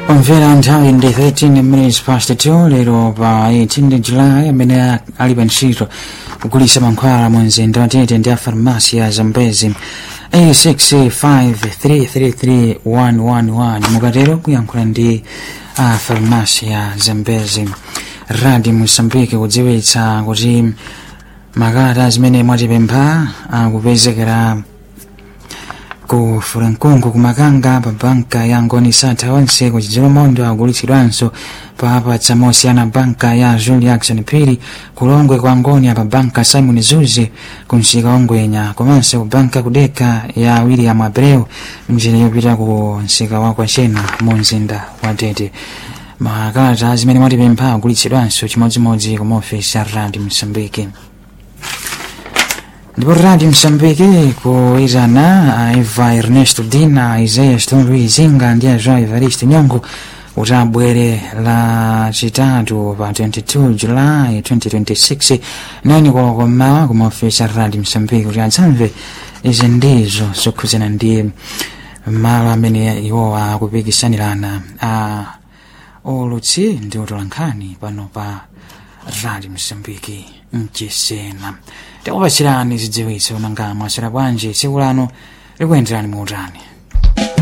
omvera nthawi ndi 13 minutes past 2 lero pa 18 julayi amene ali pa ntchito kugulitsa mankhwala mu mzinda wa tete ndi a farmasi ya zambezi 865333111 mukatero kuyankhula ndi a farmasi ya zambezi radi mosambike kudziwitsa kuti makalata zimene mwatipempha akupezekera ku furankungu kumakanga pa banka ya ngoni satha onse kuchidzero mondo agulitsidwanso pa apatsa mosiyana banka ya juli action phiri kulongwe kwa ngoni pa banka simon zuzi kumsika ongwenya komanso ku banka kudeka ya william abreu mjini yopita ku msika wa kwachena mu mzinda wa tete makalata zimene mwatipempha agulitsidwanso chimodzimodzi ku maofisi a radi msambiki ndipo radio msambiki kuitana aiva ernesto dina isaiah stone izinga ndi aja evaristo nyongo kuti abwere la chitatu pa 22 julayi 2026 nani koloko mmawa ku maofisi a radio msambiki kuti adzamve izi ndizo zokhuzana ndi malo amene iwo akupikisanirana a olutsi ndi utolankhani pano pa radio msambiki mchisena tikupatsirani zidziwitso nanga mwasera bwanji tsiku lano likuyenderani muutani